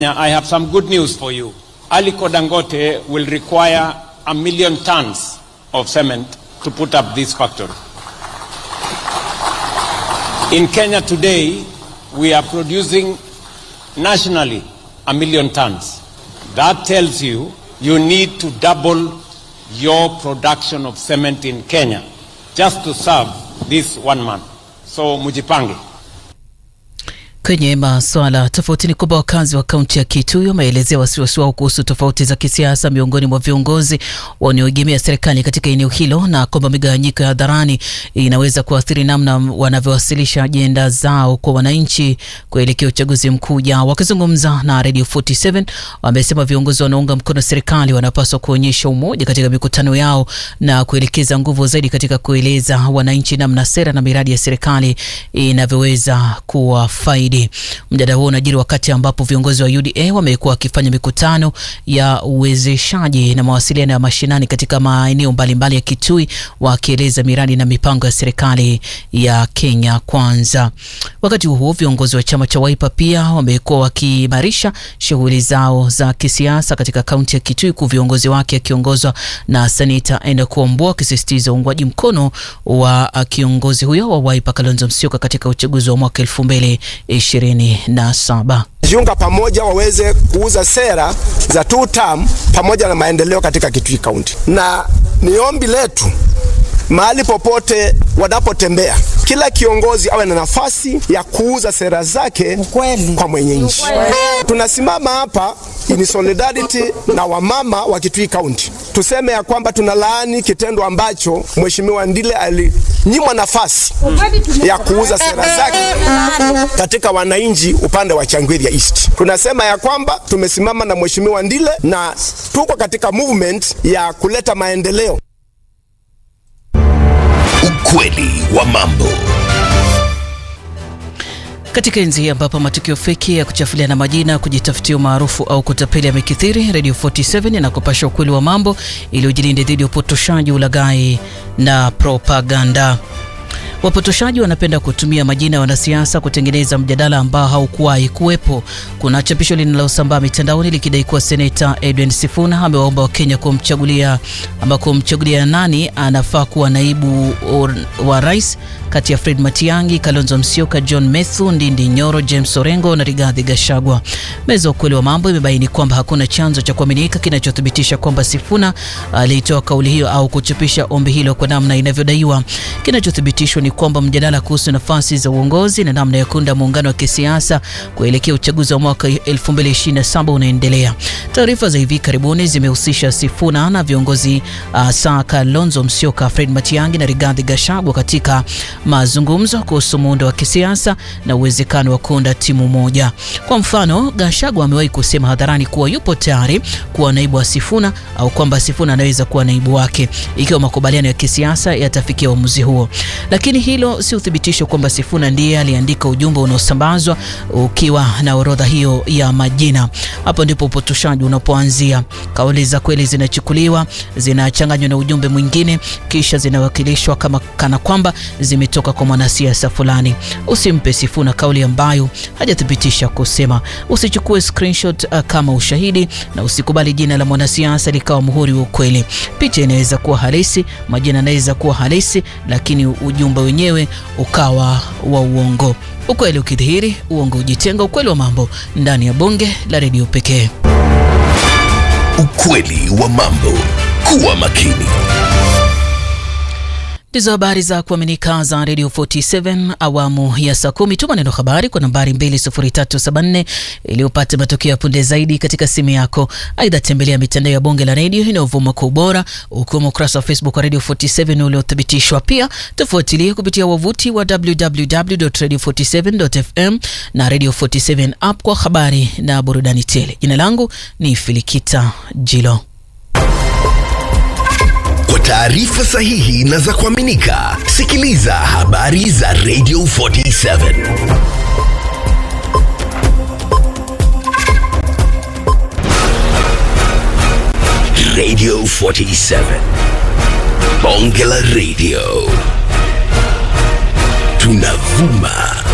I have some good news for you. Aliko Dangote will require a million tons of cement to put up this factory. In Kenya today, we are producing nationally a million tons. That tells you you need to double your production of cement in Kenya just to serve this one man. So mujipange. Kwenye masuala tofauti ni kwamba wakazi wa kaunti ya Kitui wameelezea wasiwasi wao kuhusu tofauti za kisiasa miongoni mwa viongozi wanaoegemea serikali katika eneo hilo na kwamba migawanyiko ya hadharani inaweza kuathiri namna wanavyowasilisha ajenda zao kwa wananchi kuelekea uchaguzi mkuu ujao. Wakizungumza na Radio 47 wamesema viongozi wanaunga mkono serikali wanapaswa kuonyesha umoja katika mikutano yao na kuelekeza nguvu zaidi katika kueleza wananchi namna sera na miradi ya serikali inavyoweza kuwa faida Mjadala huo unajiri wakati ambapo viongozi wa UDA wamekuwa wakifanya mikutano ya uwezeshaji na mawasiliano ya mashinani katika maeneo mbalimbali ya Kitui, wakieleza miradi na mipango ya serikali ya Kenya Kwanza. Wakati huo viongozi wa chama cha Wiper pia wamekuwa wakiimarisha shughuli zao za kisiasa katika kaunti ya Kitui, huku viongozi wake akiongozwa na Seneta Enoch Wambua wakisisitiza uungwaji mkono wa kiongozi huyo wa Wiper Kalonzo Musyoka katika uchaguzi wa mwaka elfu mbili ishirini na saba jiunga pamoja waweze kuuza sera za two term pamoja na maendeleo katika Kitui County, na ni ombi letu mahali popote wanapotembea, kila kiongozi awe na nafasi ya kuuza sera zake Ukweli. kwa mwenye nchi. Tunasimama hapa in solidarity na wamama wa Kitui County, tuseme ya kwamba tunalaani kitendo ambacho Mheshimiwa Ndile alinyimwa nafasi ya kuuza sera zake katika wananchi upande wa Changwiri East. Tunasema ya kwamba tumesimama na Mheshimiwa Ndile na tuko katika movement ya kuleta maendeleo. Ukweli wa mambo. Katika enzi hii ambapo matukio feki ya kuchafuliana majina, kujitafutia umaarufu au kutapeli yamekithiri, Radio 47 inakupasha ukweli wa mambo ili ujilinde dhidi ya upotoshaji, ulaghai na propaganda. Wapotoshaji wanapenda kutumia majina ya wanasiasa kutengeneza mjadala ambao haukuwahi kuwepo. Kuna chapisho linalosambaa mitandaoni likidai kuwa seneta Edwin Sifuna amewaomba Wakenya kumchagulia ama kumchagulia nani anafaa kuwa naibu wa rais kati ya Fred Matiang'i, Kalonzo Musyoka, John Methu, Ndindi Nyoro, James Orengo na Rigathi Gachagua. Meza ya ukweli wa mambo imebaini kwamba hakuna chanzo cha kuaminika kinachothibitisha kwamba Sifuna alitoa kauli hiyo au kuchapisha ombi hilo kwa namna inavyodaiwa. Kinachothibitishwa ni kwamba mjadala kuhusu nafasi za uongozi na namna ya kuunda muungano wa kisiasa kuelekea uchaguzi wa mwaka 2027 unaendelea. Taarifa za hivi karibuni zimehusisha Sifuna na viongozi uh, saa Kalonzo Musyoka, Fred Matiang'i na Rigathi Gachagua katika mazungumzo kuhusu muundo wa kisiasa na uwezekano wa kuunda timu moja. Kwa mfano, Gachagua amewahi kusema hadharani kuwa yupo tayari kuwa naibu wa Sifuna au kwamba Sifuna anaweza kuwa naibu wake ikiwa makubaliano ya kisiasa yatafikia uamuzi huo. Lakini hilo si uthibitisho kwamba Sifuna ndiye aliandika ujumbe unaosambazwa ukiwa na orodha hiyo ya majina. Hapo ndipo upotoshaji unapoanzia. Kauli za kweli zinachukuliwa, zinachanganywa na ujumbe mwingine, kisha zinawakilishwa kama kana kwamba zimetoka kwa mwanasiasa fulani. Usimpe Sifuna kauli ambayo hajathibitisha kusema. Usichukue screenshot uh, kama ushahidi, na usikubali jina la mwanasiasa likawa muhuri wa ukweli. Picha inaweza kuwa halisi, majina yanaweza kuwa halisi, lakini ujumbe wenyewe ukawa wa uongo. Ukweli ukidhihiri, uongo ujitenga. Ukweli wa mambo ndani ya bonge la redio pekee. Ukweli wa mambo. Kuwa makini. Ndizo habari za kuaminika za Radio 47 awamu ya saa kumi. Tuma neno habari kwa nambari 20374 ili upate matokeo ya punde zaidi katika simu yako. Aidha, tembelea mitandao ya bonge la redio inayovuma kwa ubora, ukiwemo ukurasa wa Facebook wa Radio 47 uliothibitishwa. Pia tufuatilie kupitia wavuti wa www.radio47.fm na Radio 47 app kwa habari na burudani tele. Jina langu ni Filikita Jilo. Kwa taarifa sahihi na za kuaminika, sikiliza habari za Radio 47. Radio 47. Bonge la Radio. Tunavuma